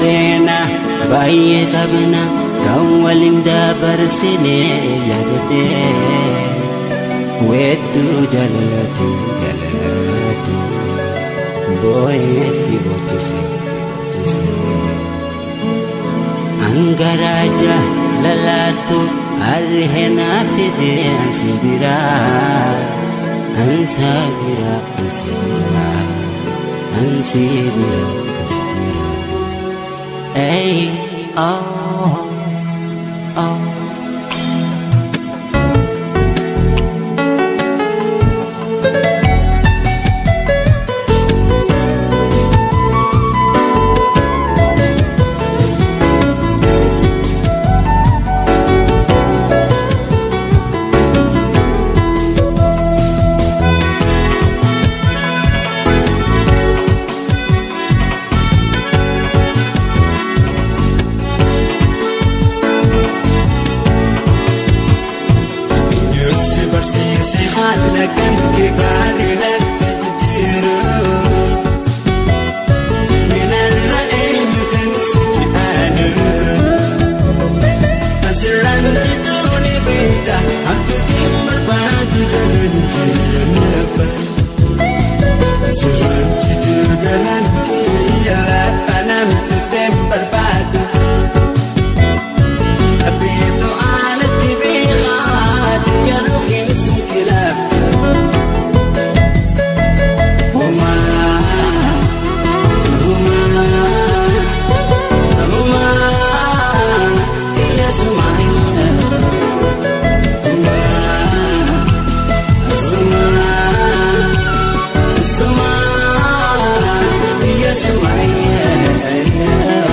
seenaa baay'ee qabna kan waliin dabarsine yaadadhee weedduu jaalalati jaalalati boo'ee si bochise si bochise angaraaja lalaatu arrihenaa fidee ansi biraa ansa biraa ansi biraa ansi biraa ansi biraa Hey, oh, oh. Yussi barsiisi haala kan kee gaarii natti jijjiiru. Minarra eenyu kan sitti aanu. Asirraan jituu ni beekta akkatiin barbaadu galan kee nafa. Asirraan jituu galan kee lafa namtu teen barbaadu. Abbiitu alatti beekaati yeroo keessa kilaafta. Humaa humaa humaa iyya sumaayina. Humaa sumaa sumaa iyya sumaayina.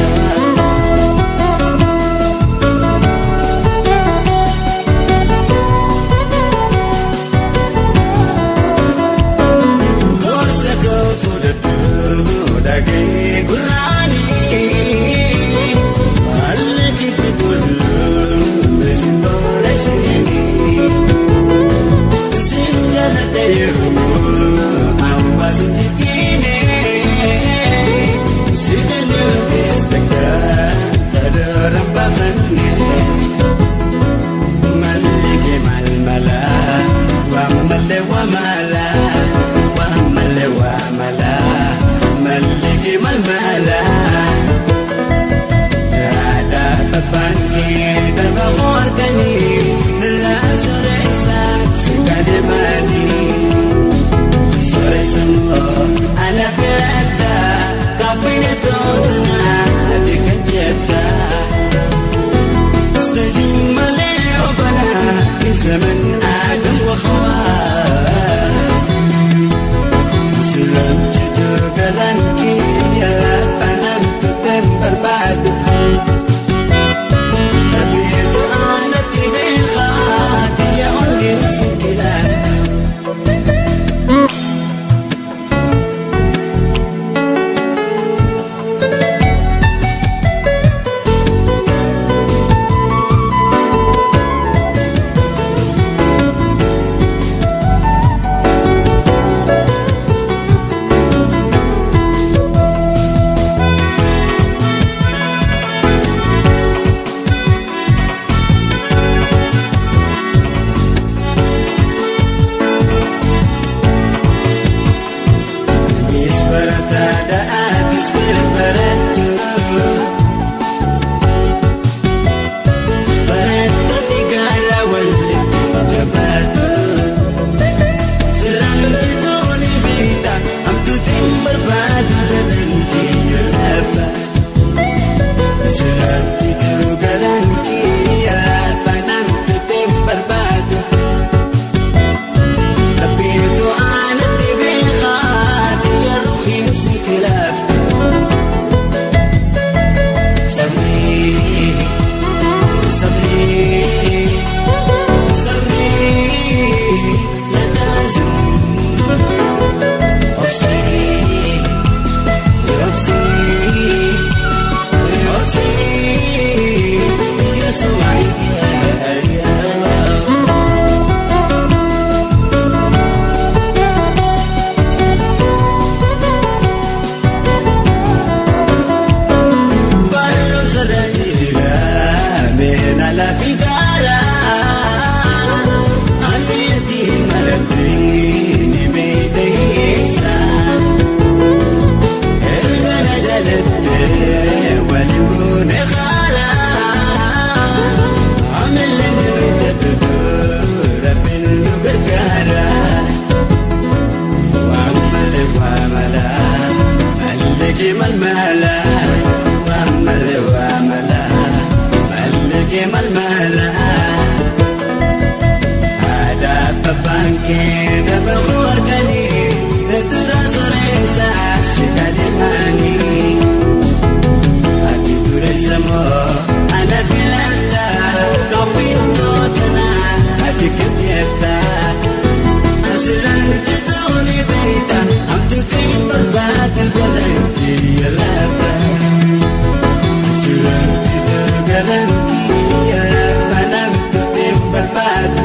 Gorsa koo fudhadhu dhagee gurraanii haalli kiti bullu isin boora isinii isin jaalladha yeroo ammas jibbiine sigaluu keessakka kadoora baafanne mallige malmala wamale wamala wamale wamala mallige malmala Ada babangi daba morgani nira soresa sikade mani soresa mo ala filata kapine totna adika jeta استديم مليء بنا من زمن آدم وخوات daba harkanii natura soreessaa sikade maanii ati dureessa moo ana filata kawwiin tootana ati kenneetta asirraan hojjetaa ni beekta hamtuutiin barbaadu garantii yalaaba asirraan hojjetaa garantii yalaaba namtuutiin barbaadu.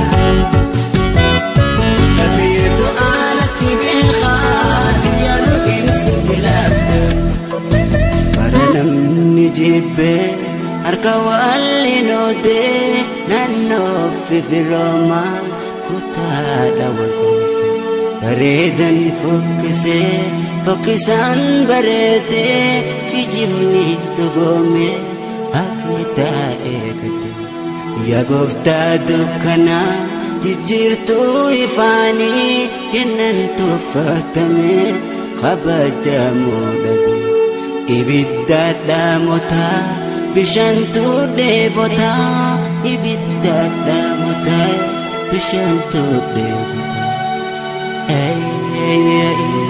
Kabiirtuu alatti beekaa yaaduu insi bilaafte. Bara namni jibbee harka waliin oodee naannoo fifiroomaa kutaadha walqoodee. Bareedan fokkisee fokkisaan bareedee kijibni dhugoomee haqni taa'ee gadde. Yaa gooftaa dukkanaa jijjiirtuu ifaanii kennan tuffatamee kabajamoo dhabe. Ibidda dhaamotaa bishaantuu dheebotaa ibidda dhaamotaa bishaantuu dheebotaa. Hey, hey, hey.